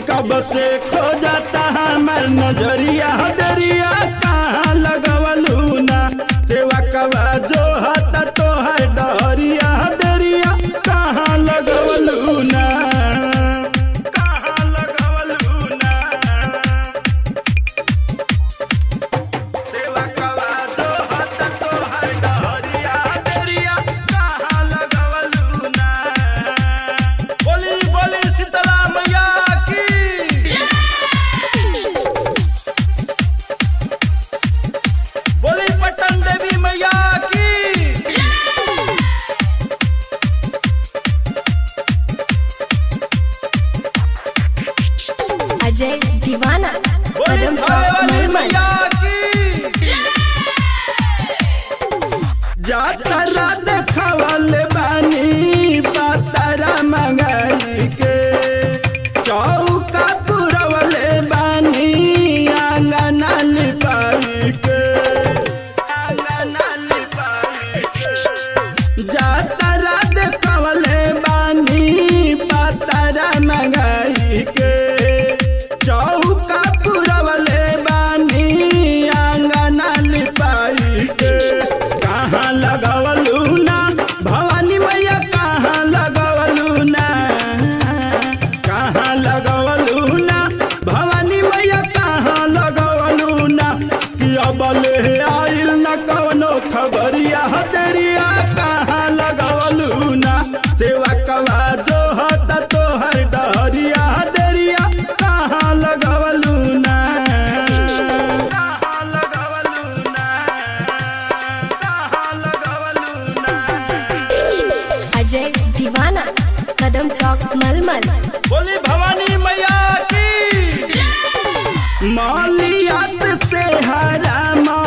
कि कब से खो जाता हमार नजरिया दरिया कहाँ लगवलू ना सेवा कवा जो हता तोहर डहरिया दरिया कहाँ लगवलू ना कहाँ लगवलू ना सेवा कवा जो हता तोहर डहरिया दरिया कहाँ लगवलू ना बोली बोली शीतला मैया की बोली पटन देवी मैया की अजय दीवाना बोली कदम थावे चौक वाली मलमल मैया की जातरा देखवल बानी पातरा मंगाई के चौका पुरवले बानी आंगना लिपाई के आंगना लिपाई के जातरा देखवले बानी पातरा मंगाई के चौका पुरवले बानी आंगना लिपाई के कहाँ लगवलू ना भवानी मैया कहाँ लगवलू ना कहाँ लगवलू ना भवानी मैया कहाँ लगवलू ना कि अब ले आइल न कवनो खबरिया दरिया कहाँ लगवलू ना सेवा कवा जो होता तोहर डहरिया दरिया कहाँ लगवलू ना कहाँ लगवलू ना कहाँ लगवलू ना अजय दीवाना कदम चौक मलमल बोली भवानी मैया की मालियात से हरा